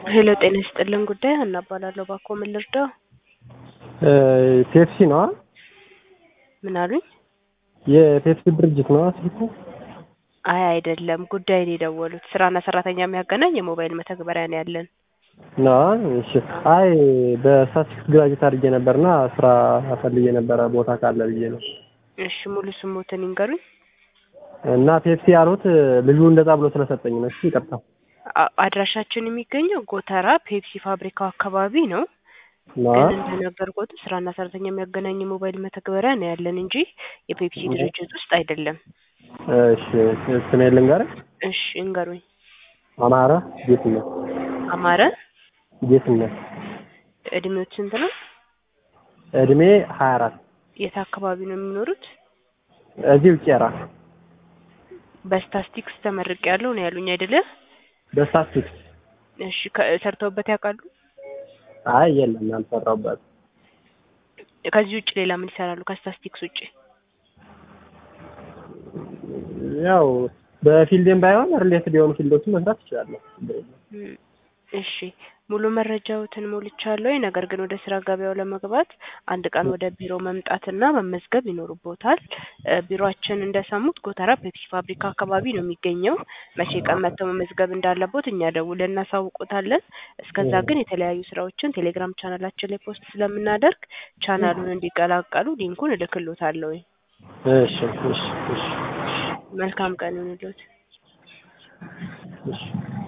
ሄሎ ጤና ይስጥልን ጉዳይ ሀና እባላለሁ። እባክዎ ምን ልርዳው? ፔፕሲ ነዋ። ምን አሉኝ? የፔፕሲ ድርጅት ነዋ ስልኩ። አይ አይደለም፣ ጉዳይ ነው የደወሉት። ስራና ሰራተኛ የሚያገናኝ የሞባይል መተግበሪያ ነው ያለን። ነዋ። እሺ። አይ በስታቲስቲክስ ግራጁዌት አድርጌ ነበርና ስራ ፈልጌ ነበረ ቦታ ካለ ብዬ ነው። እሺ ሙሉ ስሞትን ይንገሩኝ። እና ፔፕሲ ያሉት ልጁ እንደዛ ብሎ ስለሰጠኝ ነው። እሺ ይቅርታ። አ- አድራሻችን የሚገኘው ጎተራ ፔፕሲ ፋብሪካው አካባቢ ነው። ነዋ። ግን እንደነገርኩት ስራና ሰራተኛ የሚያገናኝ የሞባይል መተግበሪያ ነው ያለን እንጂ የፔፕሲ ድርጅት ውስጥ አይደለም። እሺ ስሜን ልንገርህ። እሺ እንገሩኝ። አማረ ጌትነት አማረ ጌትነት እድሜዎት ስንት ነው? እድሜ ሀያ አራት የት አካባቢ ነው የሚኖሩት? እዚሁ ቄራ በስታስቲክስ ተመርቄ ያለው ነው ያሉኝ አይደለ? በስታቲስቲክስ እሺ ከ- ሰርተውበት ያውቃሉ? አይ የለም አልሰራሁበት ከዚህ ውጭ ሌላ ምን ይሰራሉ? ከስታስቲክስ ውጭ ያው በፊልድም ባይሆን ሪሌትድ የሆኑ ፊልዶችን መስራት እችላለሁ። እም፣ እሺ ሙሉ መረጃዎትን ሞልቻለሁ። ነገር ግን ወደ ስራ ገበያው ለመግባት አንድ ቀን ወደ ቢሮ መምጣትና መመዝገብ ይኖርቦታል። እ፣ ቢሮአችን እንደሰሙት ጎተራ ፔፕሲ ፋብሪካ አካባቢ ነው የሚገኘው። መቼ ቀን መጥተው መመዝገብ እንዳለቦት እኛ ደውለን እናሳውቆታለን። እስከዛ ግን የተለያዩ ስራዎችን ቴሌግራም ቻናላችን ላይ ፖስት ስለምናደርግ ቻናሉን እንዲቀላቀሉ ሊንኩን እልክሎታለሁ። እሺ እሺ እሺ መልካም ቀን ይሁንልዎት። እሺ